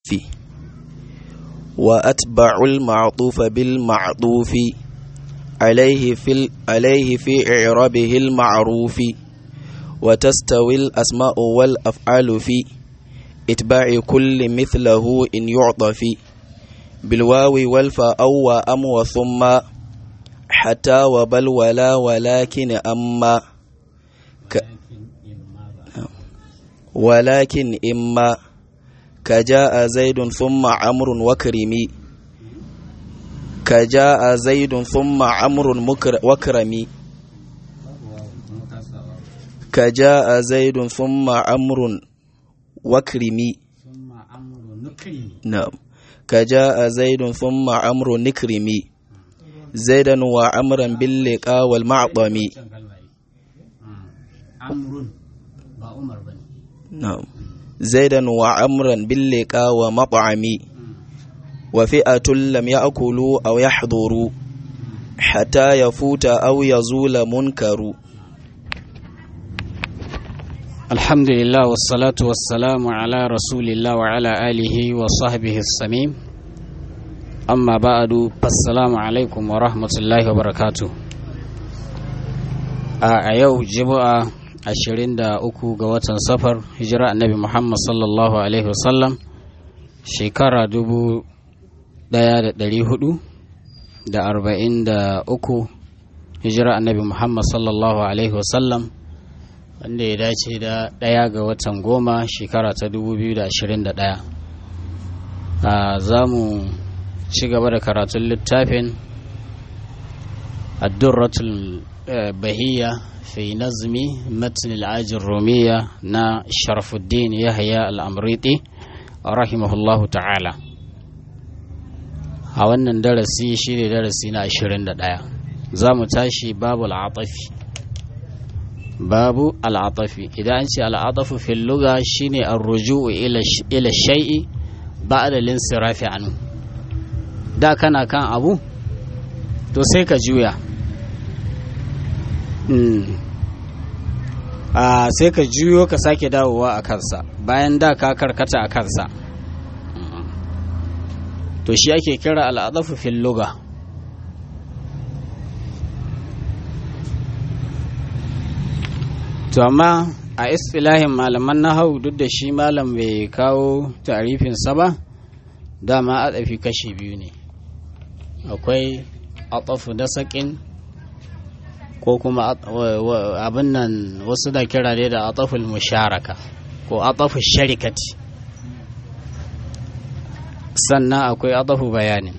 وأتبع المعطوف بالمعطوف عليه في عليه في إعرابه المعروف وتستوي الأسماء والأفعال في إتباع كل مثله إن يعطف بالواو والفاء أو وأم وثم حتى وبل ولا ولكن أما ك ولكن إما كجاء زيد ثم عمرو وكرمي كجاء زيد ثم عمرو وكرمي كجاء زيد ثم عمرو وكرمي ثم عمرو نكرمي نعم كجاء زيد ثم عمرو نكرمي زيدا وعمرا باللقاء والمعطم عمرو با عمر بني نعم زيدا وعمرا باللقاء ومطعم وفئة لم يأكلوا أو يحضروا حتى يفوت أو يزول منكر الحمد لله والصلاة والسلام على رسول الله وعلى آله وصحبه السميم أما بعد فالسلام عليكم ورحمة الله وبركاته a yau jima'a ashirin da uku ga watan safar hijira annabi muhammad sallallahu alaihi wasallam shekara dubu daya da dari hudu da arba'in da uku hijira annabi muhammad sallallahu alaihi wasallam wanda ya dace da daya ga watan goma shekara ta dubu biyu da ashirin da daya za mu ci gaba da karatun littafin addurratul bahiyya في نظم متن العاج الرومية نا شرف الدين يحيى الأمريطي رحمه الله تعالى a wannan darasi shi ne darasi na 21 za mu tashi babu al'atafi babu al'atafi idan an ce al'atafu fil luga shine ar-ruju'u ila shay'i ba'da linsirafi anhu da kana kan abu to sai ka juya a sai ka juyo ka sake dawowa a kansa bayan da ka karkata a kansa to shi ake kira al'adafu fil luga to amma a istilahin malaman nahau duk da shi malam bai kawo tarifinsa ba dama adafi kashi biyu ne akwai atafu da saƙin ko kuma abin nan wasu da kira ne da ataful musharaka ko ataful sharikati sannan akwai atafu bayanin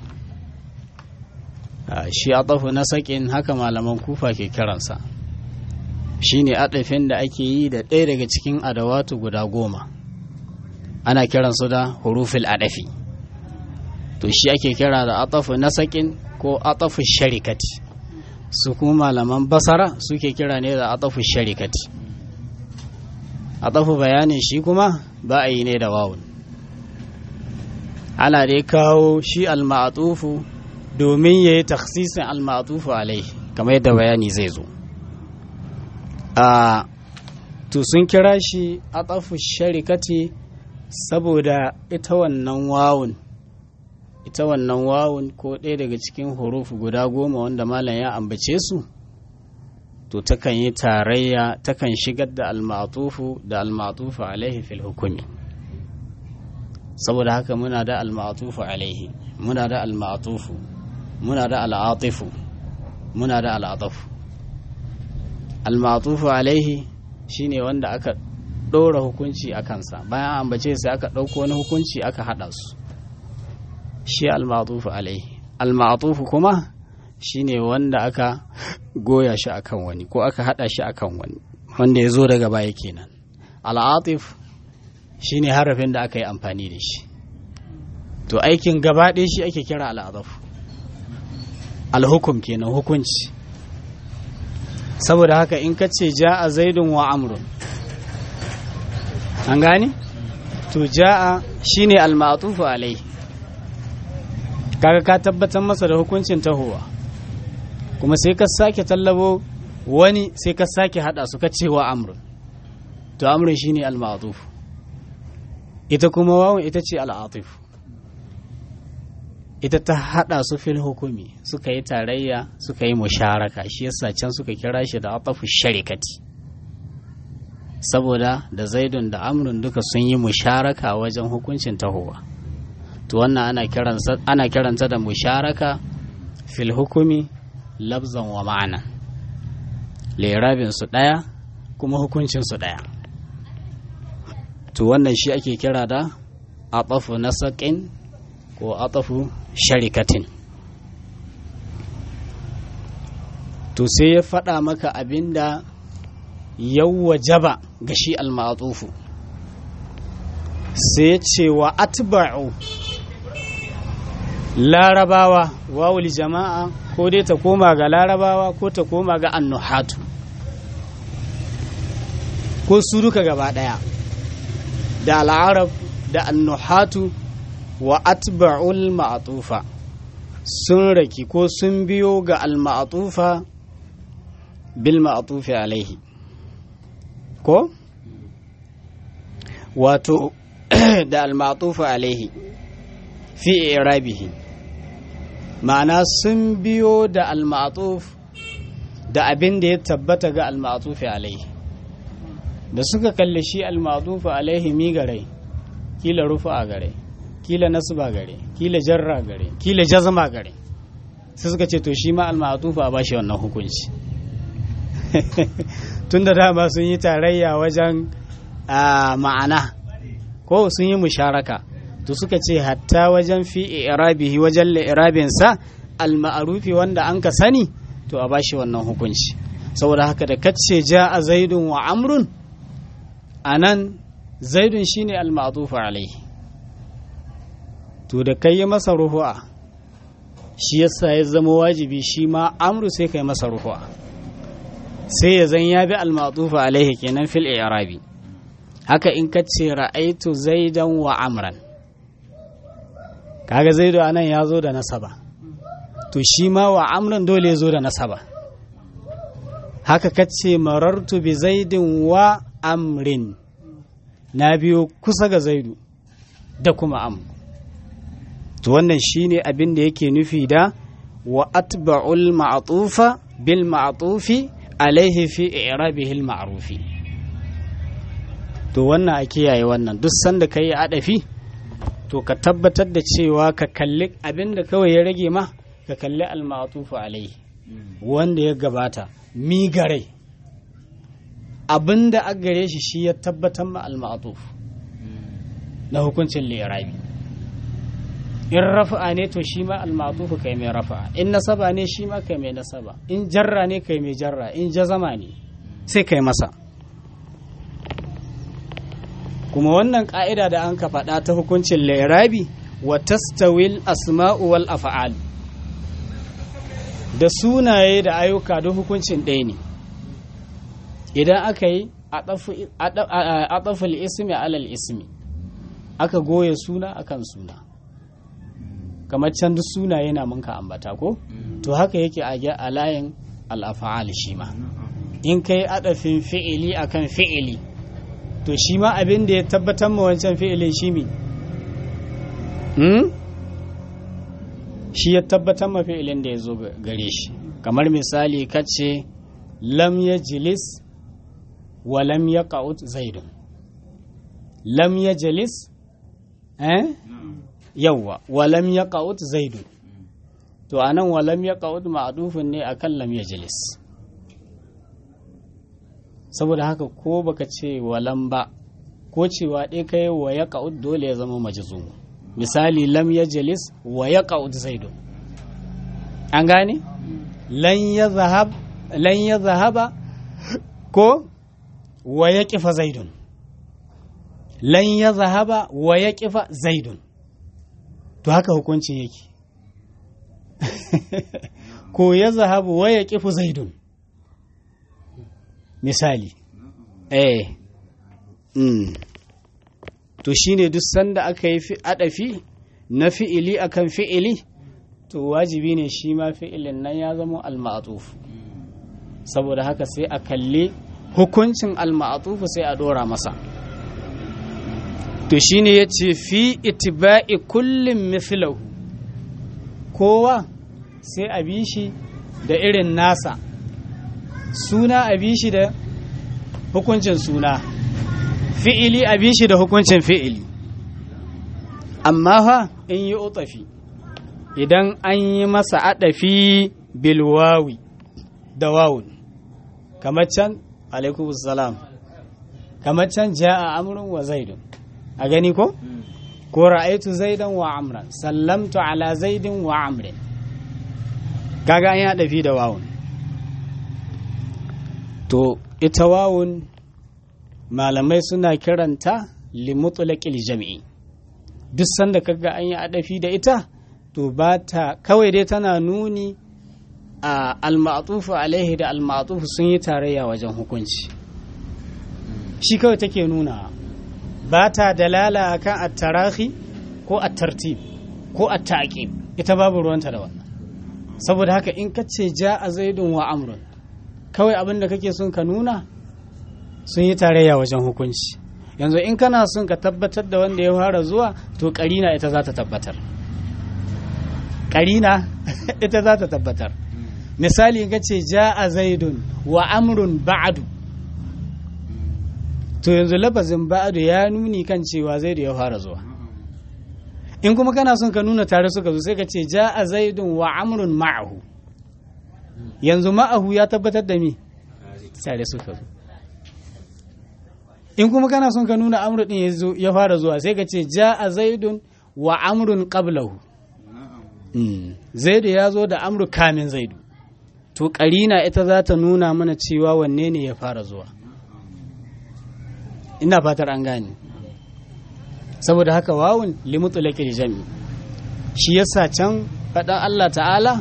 shi atafu na sakin haka malaman kufa ke kiransa shi ne adafin da ake yi da ɗaya daga cikin adawatu guda goma ana kiransu da hurufil adafi to shi ake kira da atafu na sakin ko atafu sharikati su kuma malaman basara suke kira ne da atafu sharikati atafu bayanin shi kuma ba a yi ne da wawun ana dai kawo shi alma'atufu domin ya yi taksisin alma'atufu alai kamar yadda bayani zai zo a to sun kira shi atafu sharikati saboda ita wannan wawun ita wannan wawun ko ɗaya daga cikin hurufu guda goma wanda malam ya ambace su to takan yi tarayya takan shigar da almatufu da almatufu alaihi fil hukumi saboda haka muna da almatufu alaihi muna da almatufu muna da al'atifu muna da al'atafu almatufu alaihi shine wanda aka ɗora hukunci a kansa bayan ambace sai aka ɗauko wani hukunci aka haɗa su shi al-ma'tufu alaihi al-ma'tufu kuma shine wanda aka goya shi akan wani ko aka hada shi akan wani wanda ya zo daga baya kenan al-atif shine harafin da aka yi amfani da shi to aikin gaba ɗaya shi ake kira al-adaf al-hukum kenan hukunci saboda haka in ka ce ja'a zaidun wa amrun an gane to ja'a shine al-ma'tufu alaihi kaga ka tabbatar masa da hukuncin tahowa kuma sai ka sake tallabo wani sai ka sake hada su ka cewa amrun to amrun shine al-ma'tuf ita kuma wawan ita ce al'atif ita ta hada su fil hukumi suka yi tarayya suka yi musharaka shi yasa can suka kira shi da atafu sharikati saboda da zaidun da amrun duka sun yi musharaka wajen hukuncin tahowa to wannan ana kiransa ana kiranta da musharaka fil hukumi labzan wa ma'ana lerabin su daya kuma hukuncin su daya to wannan shi ake kira da atafu nasaqin ko atafu sharikatin to sai ya faɗa maka abinda yawwa jaba ga shi almatufu sai ya ce wa atba'u larabawa wawul jama'a ko dai ta koma ga larabawa ko ta koma ga annuhatu ko su duka gaba ɗaya da al'arab da annuhatu wa atba'ul ma'atufa sun raki ko sun biyo ga al-ma'atufa bil ma'atufi alaihi ko wato da al-ma'atufa alaihi fi irabihi ma'ana sun biyo da al-ma'atuf da abin da ya tabbata ga al-ma'atufi alaihi da suka kalli shi al-ma'atufi alaihi mi garai kila rufa a gare kila nasba gare kila jarra gare kila jazma gare sai suka ce to shi ma almatufa ba shi wannan hukunci tun da dama sun yi tarayya wajen ma'ana ko sun yi musharaka to suka ce hatta wajen fi irabihi wajen li'irabinsa alma'arufi wanda an ka sani to a bashi wannan hukunci saboda haka da kace ja a zaidun wa amrun anan zaidun shine al-ma'tufu alaihi to da kai yi masa ruhu'a shi yasa ya zama wajibi shi ma amru sai kai masa ruhu'a sai ya zan ya bi al-ma'tufu alaihi kenan fil i'rabi haka in ka ce ra'aitu zaidan wa amran kaga zaidu anan ya zo da nasaba to shi ma wa amran dole ya zo da nasaba haka ka ce marartu bi zaidin wa amrin na biyo kusa ga zaidu da kuma am to wannan shine abin da yake nufi da wa atba'ul ma'tufa bil ma'tufi alaihi fi i'rabihi al ma'rufi to wannan a kiyaye wannan duk sanda kai adafi to ka tabbatar da cewa ka kalli abin da kawai ya rage ma ka kalli al ma'tufu alaihi wanda ya gabata mi garai abin da a gare shi shi ya tabbatar ma al-ma'tuf na hukuncin lirabi in rafa'a ne to shi ma al-ma'tuf kai mai rafa'a in nasaba ne shi ma kai mai nasaba in jarra ne kai mai jarra in jazama ne sai kai masa kuma wannan ka'ida da an ka faɗa ta hukuncin lirabi wa tastawil asma'u wal af'al da sunaye da ayyuka da hukuncin ɗaya ne idan aka yi a ɗafil ismi alal ismi aka goye suna akan suna kamar can duk suna yana munka ambata ko to haka yake a layin al'afa'al shi ma in ka yi aɗafin fi'ili akan fi'ili to shi ma abin da ya tabbatar ma wancan fi'ilin shi mi shi ya tabbatar ma fi'ilin da ya zo gare shi kamar misali kace lam ya jilis wa lam ya ƙa'ud zaidun lam ya jalis eh yawwa wa lam ya ƙa'ud zaidun to a nan wa lam ya ƙa'ud ma'adufin ne a kan lam ya jalis saboda haka ko baka ce wa lam ba ko cewa ɗaya kai wa ya ƙa'ud dole ya zama majizu misali lam ya jalis wa ya ƙa'ud zaidun an gane lan ya zahaba ko wa ya ƙifa zaidun lan ya zahaba wa ya ƙifa zaidun to haka hukuncin yake ko ya zahabu wa ya ƙifu zaidun misali eh mm. to shine duk sanda aka yi adafi na fi'ili akan fi'ili to wajibi ne shi ma fi'ilin nan ya zama al-ma'tuf saboda haka sai a kalli hukuncin al-ma'tuf sai a dora masa to shine ya ce fi itiba'i kullum mithlahu kowa sai a bi shi da irin nasa suna a bi shi da hukuncin suna fi'ili a bi shi da hukuncin fi'ili amma fa in yi utafi idan an yi masa adafi bilwawi da wawun kamar can alaikum salam kamar can ja'a amrun wa zaidun a gani ko ko ra'aitu zaidan wa amran sallamtu ala zaidin wa amrin kaga an yi adafi da wawun to ita wawun malamai suna kiranta limutlaqil jam'i duk sanda kaga an yi adafi da ita to ba ta kawai dai tana nuni a almatufu alaihi da almatufu sun yi tarayya wajen hukunci shi kawai take nuna ba ta dalala akan at-tarahi ko at-tartib ko at-ta'qib ita babu ruwanta da wannan saboda haka in ka ce ja'a zaidun wa amrun kawai abin da kake son ka nuna sun yi tarayya wajen hukunci yanzu in kana son ka tabbatar da wanda ya fara zuwa to karina ita za ta tabbatar karina ita za ta tabbatar misali ga ce ja'a zaidun wa amrun ba'adu to yanzu lafazin ba'adu ya nuni kan cewa zaidu ya fara zuwa in kuma kana son ka nuna tare suka zo sai ka ce ja'a zaidun wa amrun ma'ahu yanzu ma'ahu ya tabbatar da me tare suka zo in kuma kana son ka nuna amru din ya fara zuwa sai ka ce ja'a zaidun wa amrun qablahu zaidu ya zo da amru kamin zaidu to karina ita za ta nuna mana cewa wanne ne ya fara zuwa ina fatar an gane saboda haka wawun limutulakil jami shi yasa can faɗan Allah ta'ala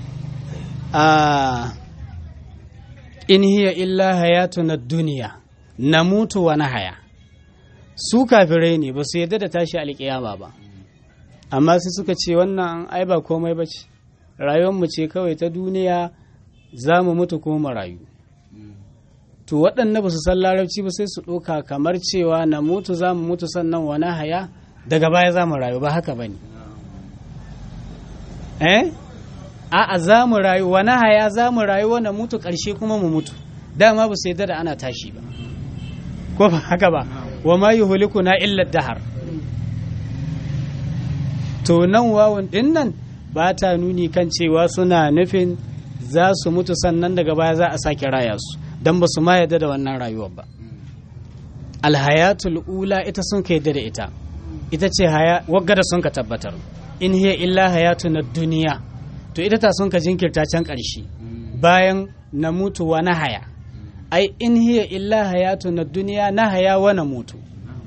a in hiya illa hayatuna duniya na mutu wa na haya su kafirai ne ba su yadda da tashi alƙiyama ba amma sai suka ce wannan ai ba komai ba ce rayuwarmu ce kawai ta duniya za mu mutu ko mu rayu to waɗanda ba su san larabci ba sai su ɗauka kamar cewa na mutu za mu mutu sannan wa na haya daga baya za mu rayu ba haka ba ne eh a'a za mu rayu wa na haya za mu rayu wa na mutu ƙarshe kuma mu mutu dama ba su yadda da ana tashi ba ko ba haka ba wa ma yuhlikuna illa dahar to nan wawun din nan ba ta nuni kan cewa suna nufin za su mutu sannan daga baya za a sake raya su don ba su ma yadda da wannan rayuwar ba alhayatul ula ita sun ka yadda da ita ita ce wagga da sun ka tabbatar in hiya illa hayatu na duniya to ita ta sun ka jinkirta can ƙarshe bayan na mutu wa na haya ai in hiya illa hayatu na duniya na haya wa na mutu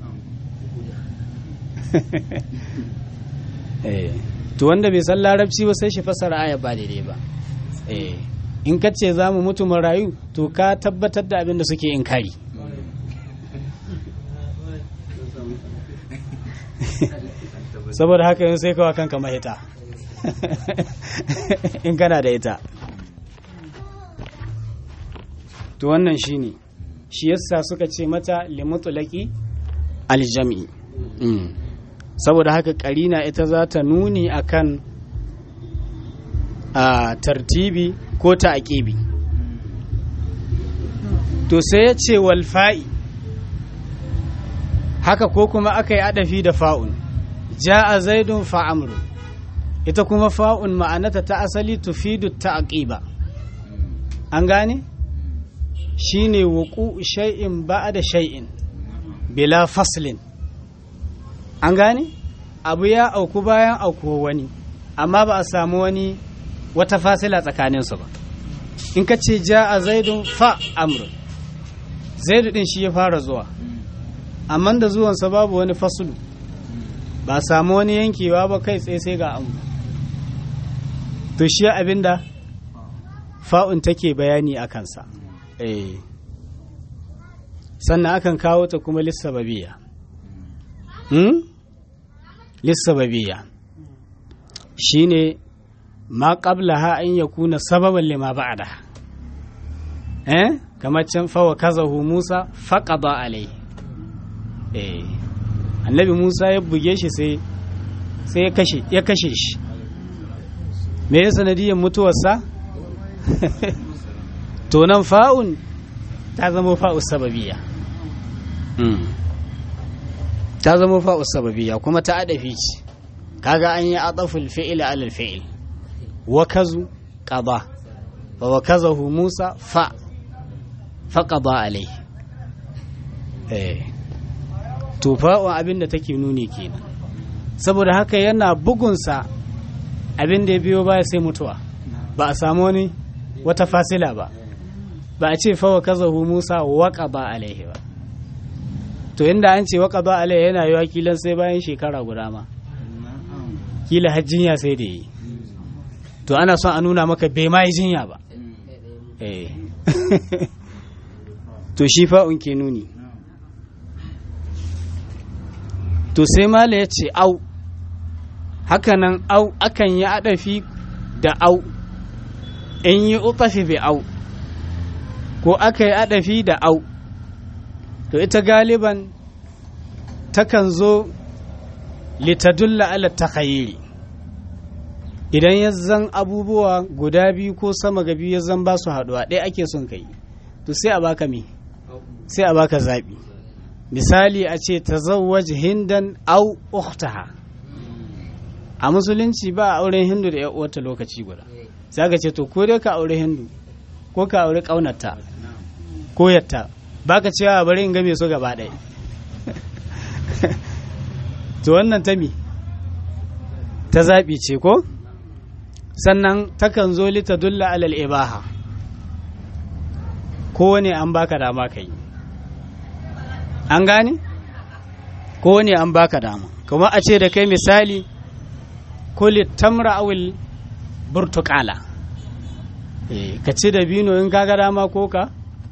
to wanda bai san larabci ba sai shi fassara aya ba daidai ba in ka ce za mu mutu mu rayu to ka tabbatar da abin da suke in kari saboda haka yin sai kawa kanka mahita in kana da ita to wannan shine shi yasa suka ce mata limutulaki aljami saboda haka karina ita za ta nuni akan a tartibi ko ta aƙibi to sai ya ce walfa'i haka ko kuma aka yi adafi da fa'un ja'a zaidun fa'amru ita kuma fa'un ma'anata ta asali tufidu ta aƙiba an gane shi ne wuku shay'in ba da shay'in bila faslin an gane abu ya auku bayan aukuwa wani amma ba a samu wani wata fasila tsakaninsu ba in ka ce ja a zaidun fa amrun zaidu din shi ya fara zuwa amma da zuwansa babu wani fasulu ba samu wani yankewa ba kai tsaye sai ga amru to shi abinda fa'un take bayani a kansa eh sannan akan kawo ta kuma lissababiya hmm? lissababiya shine ma qablaha an yakuna sababan lima ba'da eh kamar can fa wa kazahu Musa faqada alai eh annabi musa ya buge shi sai sai ya kashe ya kashe shi me ya sanadiyar mutuwarsa to nan fa'un ta zama fa'u sababiya ta zama fa'u sababiya kuma ta adafi ce kaga an yi adaful fi'il alal fi'il wakazu qada fa wakazahu musa fa fa qada alai eh to fa'un abin da take nuni kenan saboda haka yana bugunsa abin da ya biyo baya sai mutuwa ba a samu wani wata fasila ba ba a ce fawa kazahu musa waka ba alaihi ba to inda an ce waka ba alaihi yana yiwa kilan sai bayan shekara guda ma kila har jinya sai da yi to ana son a nuna maka bai ma yi jinya ba eh to shi fa'un ke nuni to sai mala ya ce au hakanan au akan yi adafi da au in yi utafi bi au ko aka yi adafi da au to ita galiban takan zo litadulla ala takhayyiri idan ya zan abubuwa guda biyu ko sama ga biyu ya zan ba su haɗuwa ɗaya ake son kai to sai a baka me sai a baka zaɓi misali a ce tazawwaj hindan au ukhtaha a musulunci ba a auren hindu da uwarta lokaci guda sai ka ce to ko dai ka aure hindu ko ka aure kaunarta ko yatta baka cewa bari in game su gaba ɗaya to wannan ta mi ta zaɓi ce ko sannan takan zo lita dulla alal ibaha ko ne an baka dama ka yi an gane ko ne an baka dama kuma a ce da kai misali kuli tamra awil burtukala ka ci da bino in kaga dama ko ka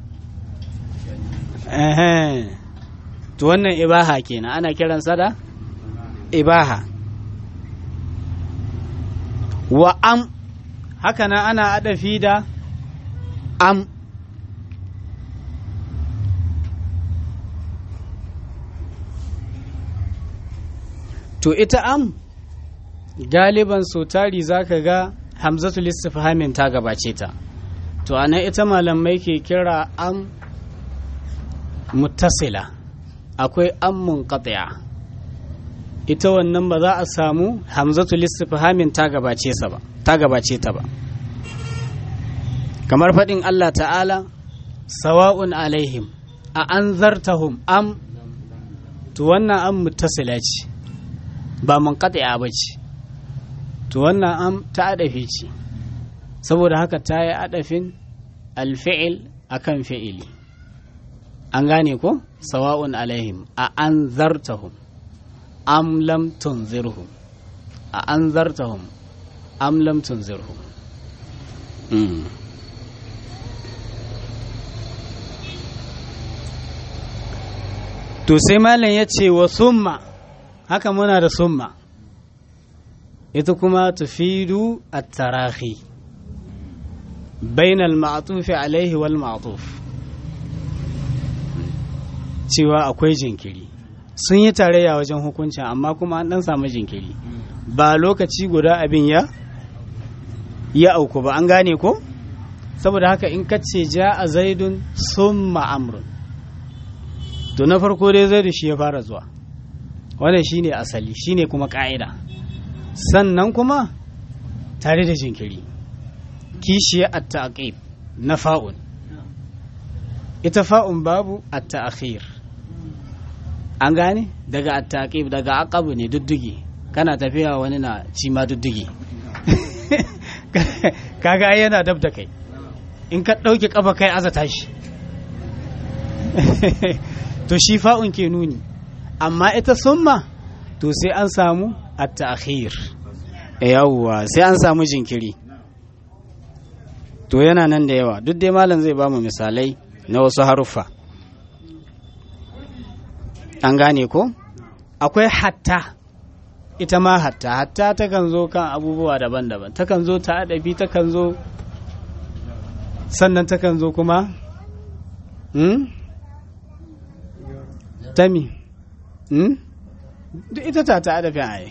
to wannan ibaha kenan ana kiransa da ibaha wa am hakanan ana adafi da am to ita am galiban so tari za ka ga hamzatul istifhamin ta gabace ta to anan ita malamai ke kira am muttasila akwai am munqati'a ita wannan ba za a samu hamzatul istifhamin ta gabace sa ba ta gabace ta ba kamar faɗin Allah ta'ala sawa'un alaihim a anzartahum am to wannan am muttasila ce ba munqati'a ba ce to wannan am ta adafi ce saboda haka ta yi adafin alfi'il akan fi'ili an gane ko sawa'un alaihim a an zartahum am lam tunzirhum a an zartahum am lam tunzirhum to sai malam ya ce wa summa haka muna da summa ita kuma tufidu at-tarahi bainal ma'tufi alaihi wal ma'tuf cewa akwai jinkiri sun yi tarayya wajen hukuncin amma kuma an dan samu jinkiri ba lokaci guda abin ya ya auku ba an gane ko saboda haka in kace ja a zaidun summa amrun to na farko dai zaidu shi ya fara zuwa wannan shine asali shine kuma ka'ida sannan kuma tare da jinkiri kishiya at-ta'qib na fa'un ita fa'un babu at-ta'khir an gane daga at-ta'qib daga aqabu ne duddugi kana tafiya wani na ci ma duddugi kaga ai yana dab da kai in ka dauke kafa kai aza tashi to shi fa'un ke nuni amma ita summa to sai an samu at-ta'khir yawwa sai an samu jinkiri to yana nan da yawa duk dai malam zai bamu misalai na wasu haruffa an gane ko akwai hatta ita ma hatta hatta takan zo kan abubuwa daban-daban takan zo ta adabi takan zo sannan takan zo kuma hmm? tami hmm? duk ita ta ta adafin aye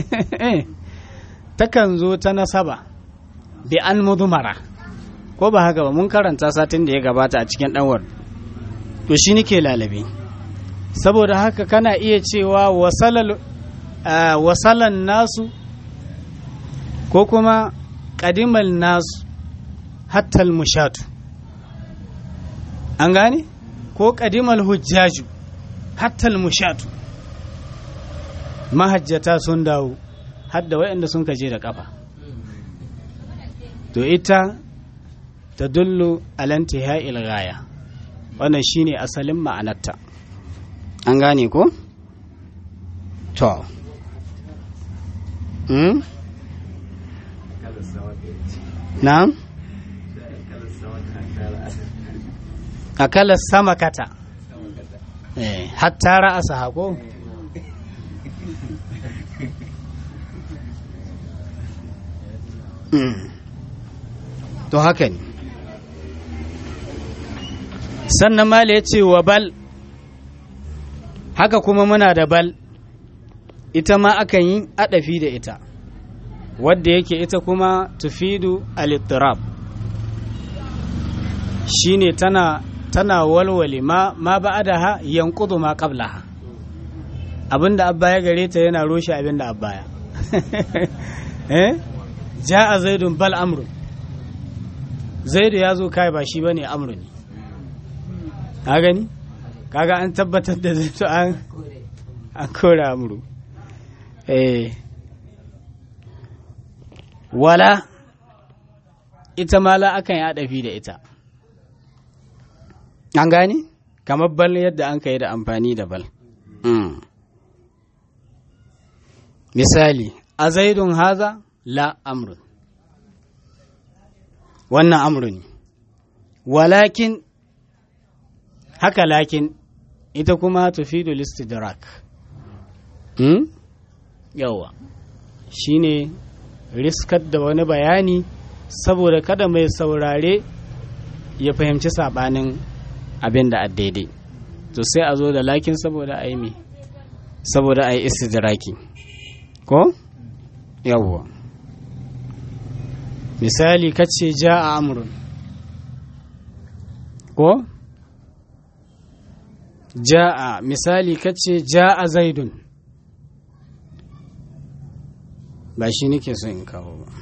takan zo ta nasaba bi an mudumara ko ba haka ba mun karanta satin da ya gabata a cikin ɗanwar to shi nike lalabe saboda haka kana iya cewa wasalan nasu ko kuma ƙadimal nasu hattal mushatu an gane ko ƙadimal hujjaju hattal mushatu mahajjata sun dawo hadda waɗanda sun kaje da ƙafa to ita ta dullu alantiha ilgaya wannan shine asalin ma'anarta an gane ko? to hmm? na'am akalar sama kata eh, hatta ra'asa hako to haka ne sannan mala ya ce wa bal haka kuma muna da bal ita ma akan yi adafi da ita wadda yake ita kuma tufidu alittirab shine tana tana walwale ma ma ba'adaha yanqudu ma qablaha abinda abba ya gare ta yana roshe abinda abba ya eh ja'a zaidun bal amrun zaidu ya zo kai ba shi bane amru ne ka gani kaga an tabbatar da zaidu an an kora amru eh wala ita ma la akan yi adafi da ita an gani kamar bal yadda an kai da amfani da bal misali a zaidun haza la amrun wannan amru ne walakin haka lakin ita kuma tufidu listidrak hmm? yawa shine riskar da wani bayani saboda kada mai saurare ya fahimci sabanin abin da daidai to sai a zo da lakin saboda a yi mi saboda a yi istidraki ko yawwa misali kace ja a amurin ko ja a misali kace ja a zaidun ba shi nake so in kawo ba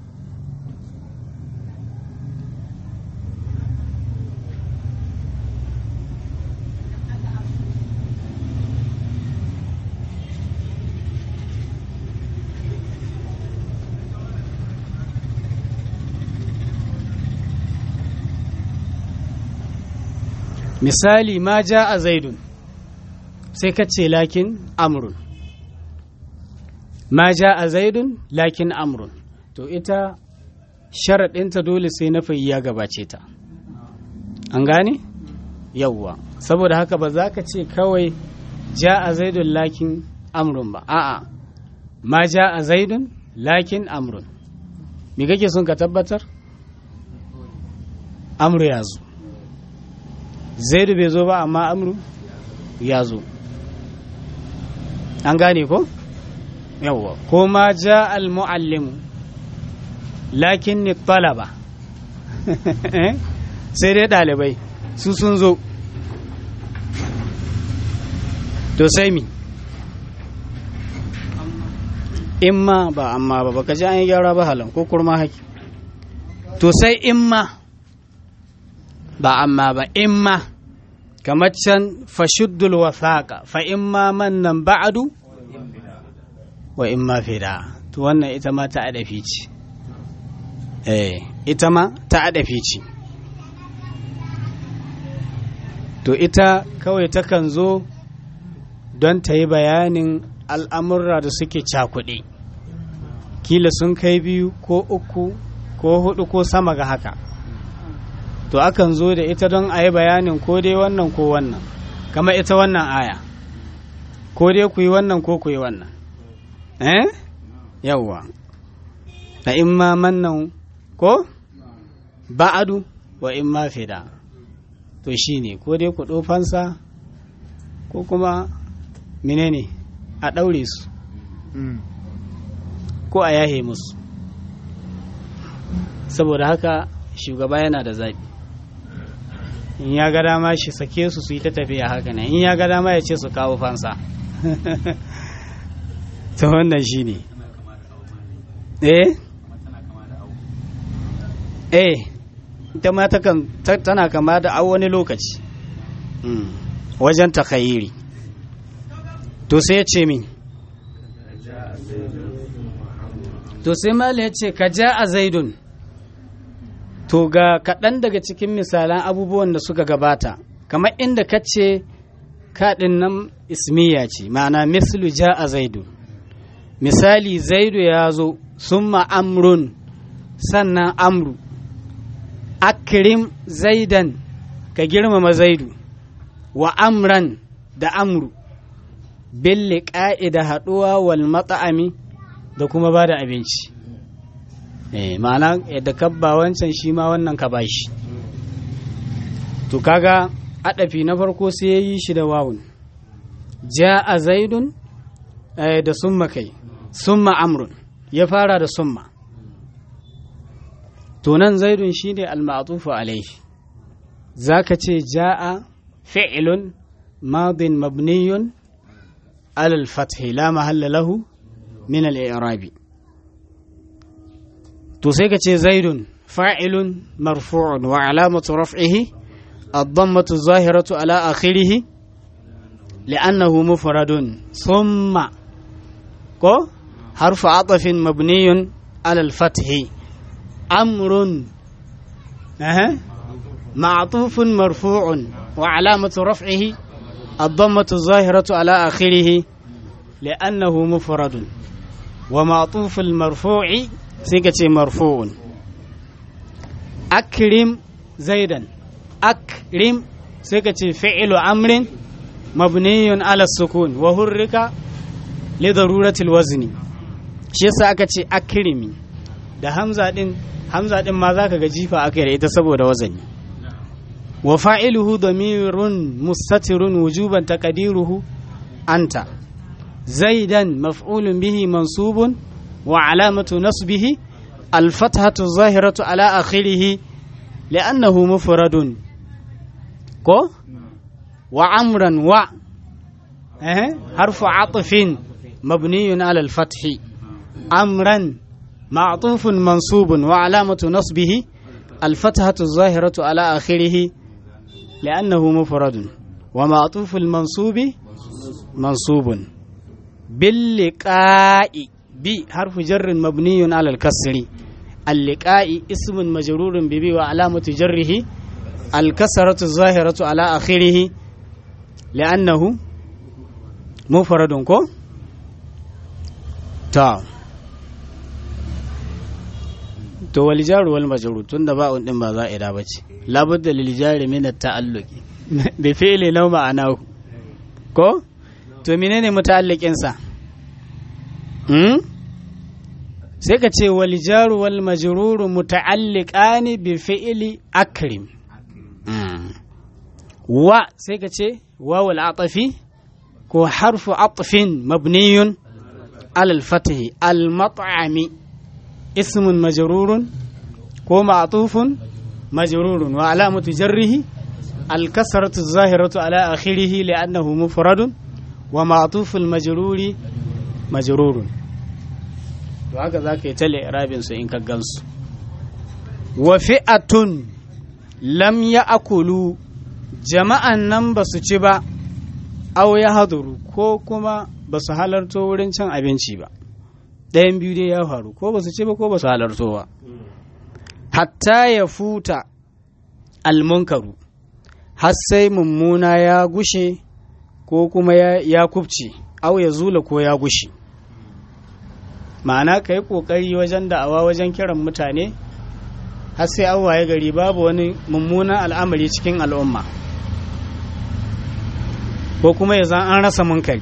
misali ma ja a zaidun sai ka ce lakin amrun ma ja a zaidun lakin amrun to ita sharaɗinta dole sai na ya gabace ta an gane yawwa saboda haka ba za ka ce kawai ja a zaidun lakin amrun ba a'a ma ja a zaidun lakin amrun me kake son ka tabbatar amru ya zo zaidu bai zo ba amma amru ya zo an gane ko yawwa ko ma ja al muallimu lakin ni talaba sai dai ɗalibai su sun zo to sai mi imma ba amma ba baka ji an yi gyara ba halan ko kurma haki to sai imma ba amma ba imma kamar can fashuddul wasaqa fa imma mannan ba'adu wa imma fida to wannan ita ma ta adafi ce eh ita ma ta adafi ce to ita kawai takan zo don ta yi bayanin al'amurra da suke cakuɗe kila sun kai biyu ko uku ko hudu ko sama ga haka to akan zo da ita don a yi bayanin ko dai wannan ko wannan kama ita wannan aya ko dai ku yi wannan ko ku yi wannan eh yawwa na in ma mannan ko ba'adu wa in ma fida to shi ne ko dai ku ɗofansa ko kuma menene a ɗaure su ko a yahe musu saboda haka shugaba yana da zaɓi in ya ga dama shi sake su su yi ta tafiya haka nan in ya ga dama ya ce su kawo fansa ta wannan shi ne eh eh ita ma tana kama da a wani lokaci wajen takayiri to sai ya ce min to sai mala ya ce ka ja a zaidun to ga kaɗan daga cikin misalan abubuwan da suka gabata kamar inda ka ce kaɗin nan ismiya ce ma'ana mislu ja a zaidu misali zaidu ya zo summa amrun sannan amru akrim zaidan ka girmama zaidu wa amran da amru billi ƙa'ida haɗuwa wal matsa'ami da kuma ba da abinci eh ma'ana yadda kabba wancan shi ma wannan ka bashi to kaga adafi na farko sai ya yi shi da wawun ja'a zaidun da summa kai summa amrun ya fara da summa to nan zaidun shine al-ma'tufu alayhi zaka ce ja'a fi'lun madin mabniyun ala al-fath la mahalla lahu min al-i'rabi to sai ka ce zaidun fa'ilun marfu'un wa alamatu raf'ihi الضمة الظاهرة على آخره لأنه مفرد ثم كو حرف عطف مبني على الفتح أمر أه. معطوف مرفوع وعلامة رفعه الضمة الظاهرة على آخره لأنه مفرد ومعطوف المرفوع سيكة مرفوع أكرم زيدا أكرم سيكة فعل أمر مبني على السكون وهرك لضرورة الوزن shi yasa aka ce akrimi da hamza din hamza din ma zaka ga jifa aka da ita saboda wazani wa fa'iluhu damirun mustatirun wujuban taqdiruhu anta zaidan maf'ulun bihi mansubun wa alamatu nasbihi الفتحة الظاهرة على آخره لأنه مفرد كو وعمرا و أه. حرف عطف مبني على الفتح أمرا معطوف منصوب وعلامة نصبه الفتحة الظاهرة على آخره لأنه مفرد ومعطوف المنصوب منصوب باللقاء بحرف جر مبني على الكسر اللقاء اسم مجرور ببي وعلامة جره الكسرة الظاهرة على آخره لأنه مفرد كو تا to wal jaru wal majrur tunda ba'un din ba za'ida bace labudda lil jari min at ta'alluqi bi fi'li law ma'anahu ko to menene muta'alliqin sa hmm sai ka ce wal jaru wal majrur muta'alliqani bi fi'li akrim wa sai ka ce wawul atafi ko harfu atfin mabniyun ala al-fath al-mat'ami اسم مجرور كو معطوف مجرور وعلامة جره الكسرة الظاهرة على آخره لأنه مفرد ومعطوف المجرور مجرور وهكذا كيتلي إعراب إن كجنس وفئة لم يأكلوا جماعة نم بس ba أو يهضروا ko kuma ba su halarto wurin cin abinci ba ɗayan biyu dai ya faru ko ba su ce ba ko ba su halarto ba hatta ya futa almunkaru har sai mummuna ya gushe ko kuma ya kubce au ya zula ko ya gushe ma'ana ka yi ƙoƙari wajen da'awa wajen kiran mutane har sai an waye gari babu wani mummunan al'amari cikin al'umma ko kuma ya zan an rasa munkari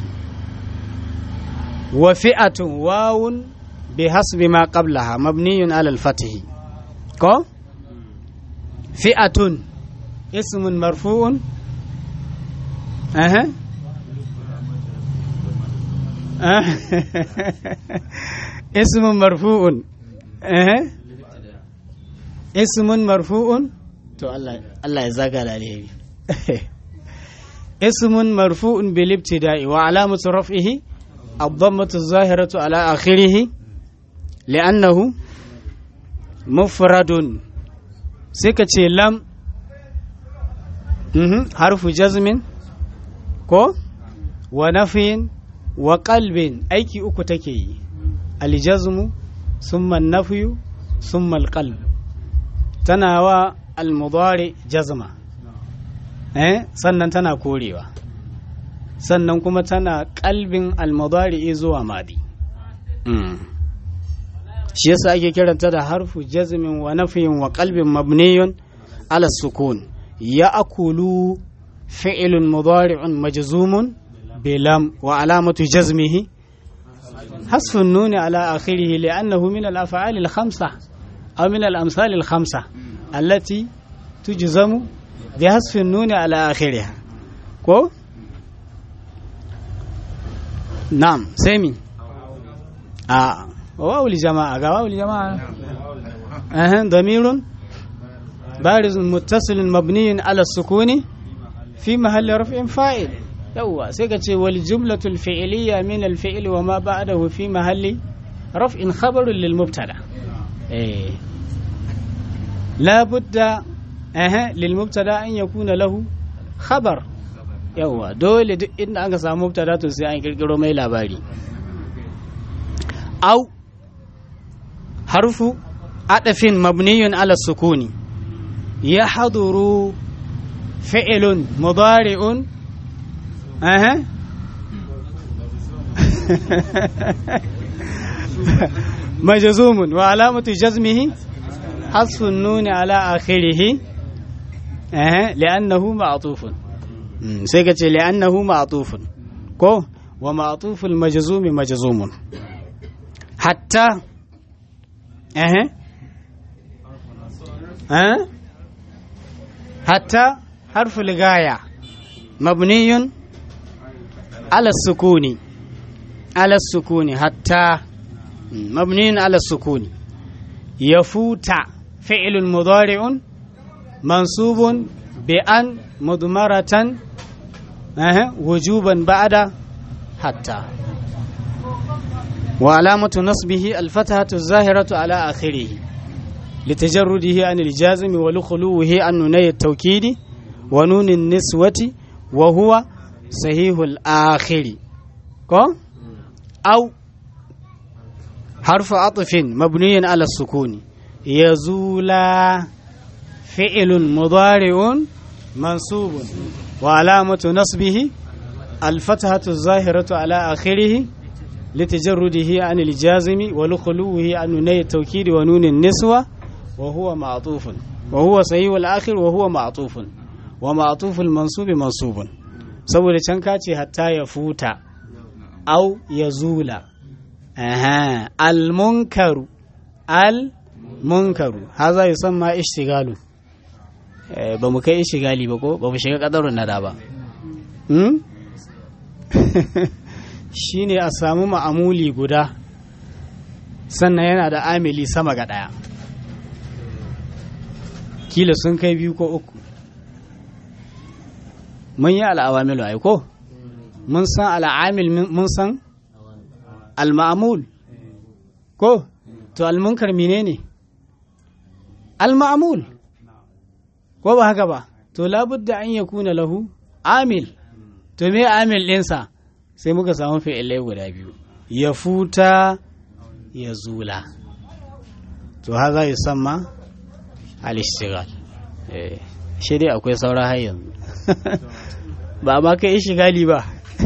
وفئة واو بحسب ما قبلها مبني على الفتح كو فئة اسم مرفوع أها ismun marfu'un eh ismun marfu'un to Allah Allah ya zaga da alheri ismun marfu'un bil ibtida'i wa alamatu raf'ihi ad-dammatu az-zahiratu ala akhirih li'annahu mufradun sai ka ce lam mhm harfu jazmin ko wa nafiyin wa qalbin aiki uku take yi aljazmu summa nafiyu summa alqalb tana wa almudari jazma eh sannan tana korewa sannan kuma tana kalbin almudari zuwa madi shi yasa ake kiranta da harfu jazmin wa nafiyin wa qalbin mabniyun ala sukun ya akulu fi'lun mudari'un majzumun bilam wa alamatu jazmihi حذف النون على آخره لأنه من الأفعال الخمسة أو من الأمثال الخمسة التي تجزم بحذف النون على آخرها كو نعم سامي آه واو الجماعة واو الجماعة أه ضمير بارز متصل مبني على السكون في محل رفع فاعل yawwa sai ka ce wal jumlatul fi'liya min al fi'l wa ma ba'dahu fi mahalli raf'in khabarun lil mubtada eh la budda eh lil mubtada an yakuna lahu khabar yawwa dole duk inda aka samu mubtada to sai an kirkiro mai labari au harfu adafin mabniyun ala sukuni yahduru fi'lun mudari'un أها مجزوم وعلامة جزمه حذف النون على آخره أها لأنه معطوف سيكتي لأنه معطوف كو ومعطوف المجزوم مجزوم حتى أها أه؟ حتى حرف الغاية مبني على السكون على السكون حتى مبني على السكون يفوت فعل مضارع منصوب بأن مضمرة أه وجوبا بعد حتى وعلامة نصبه الفتحة الظاهرة على آخره لتجرده عن الجازم ولخلوه عن نوني التوكيد ونون النسوة وهو صحيح الآخر كو أو حرف عطف مبني على السكون يزول فعل مضارع منصوب وعلامة نصبه الفتحة الظاهرة على آخره لتجرده عن الجازم ولخلوه عن نوني التوكيد ونون النسوة وهو معطوف وهو صحيح الآخر وهو معطوف ومعطوف المنصوب منصوب saboda can ka ce hatta ya futa au ya zula aha almunkaru almunkaru haza yi son ma ishtigalu ba mu kai ishtigali ba ko ba mu shiga kadarun nada ba shi ne a samu ma'amuli guda sannan yana da amili sama ga ɗaya kila sun kai biyu ko uku mun yi al'awamilu ai ko mun san al'amil mun san al-ma'amul ko to al-munkar menene al-ma'amul ko ba haka ba to labudda an yakuna lahu amil to me amil ɗinsa sai muka samu fi'ilai guda biyu ya futa ya zula to haza yi samma al-ishtighal eh shi dai akwai saura har yanzu ba ma kai shigali ba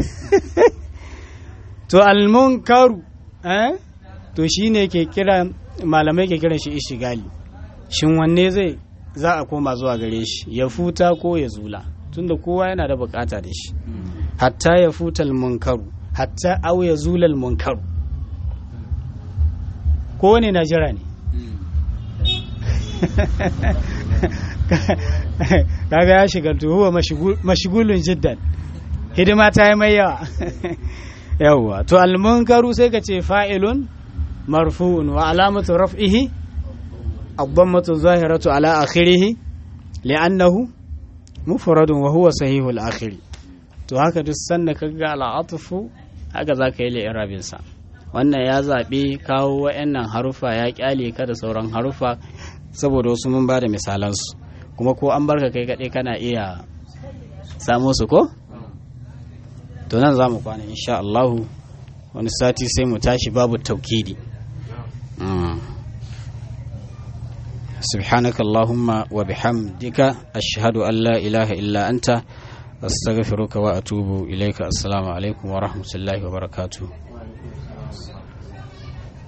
to almunkaru eh to shine ke kira malamai ke kiran shi ishigali shin wanne zai za a koma zuwa gare shi ya futa ko ya zula tunda kowa yana da bukata da shi hatta ya futa almunkaru hatta au ya zula almunkaru ko ne na jira ne kaga ya shiga huwa mashigulun jiddan hidima ta yi mai yawa yawwa to almunkaru sai ka ce fa'ilun marfu'un wa alamatu raf'ihi ad-dammatu zahiratu ala akhirih li'annahu mufradun wa huwa sahihul akhiri to haka duk sanda kaga al'atfu haka zaka yi li'irabin sa wannan ya zaɓi kawo wa'annan harufa ya kyale ka da sauran harufa saboda wasu mun ba da misalansu kuma ko an barka kai kaɗai kana iya samo su ko? to nan za mu kwana insha Allahu wani sati sai mu tashi babu taukidi سبحانك اللهم وبحمدك أشهد أن لا إله إلا أنت أستغفرك وأتوب إليك السلام عليكم ورحمة الله وبركاته